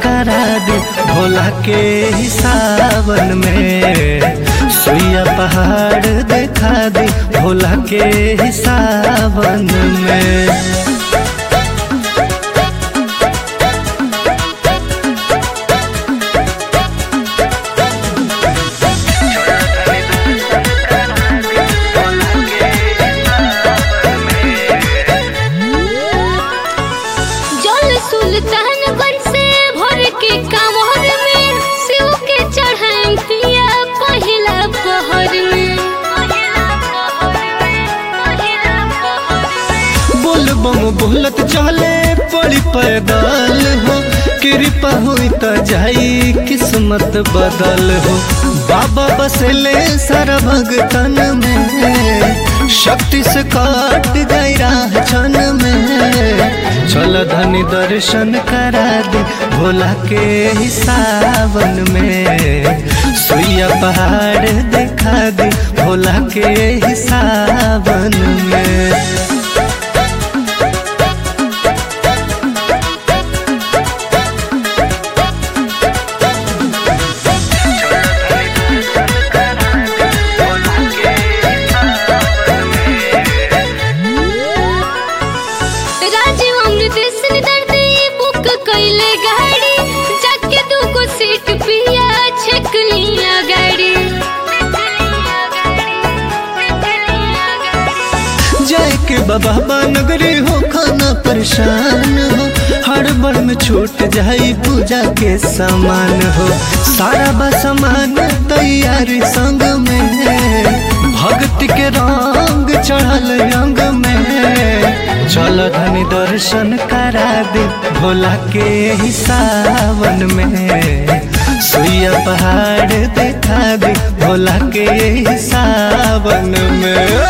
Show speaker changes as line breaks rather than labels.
करा दे भोला के ही सावन में सुइया पहाड़ देखा दे भोला के ही सावन में
जल सुल्तानगंज से भर के कांवर में शिव के चढ़ाई पिया पहिला पहर में
बोल बम बोलत चले पड़ी पैदल हो कृपा हुई त जाई किस्मत बदल हो बाबा बसले सारा भगतन में शक्ति से काट गई राह छन में चल धनी दर्शन करा दे भोला के ही सावन में सुइया पहाड़ देखा दे भोला के ही सावन में
राजीव अमृत से दर्द बुक कैले गाड़ी जाके दू को सीट पिया छेक लिया गाड़ी
जाए के बाबा नगरी हो खाना परेशान हो हड़बड़ में छूट जाई पूजा के सामान हो सारा बा सामान तैयारी संग में भक्ति के रंग चढ़ल रंग में चल धनी दर्शन करा दे भोला के ही सावन में सुइया पहाड़ देखा दे भोला के ही सावन में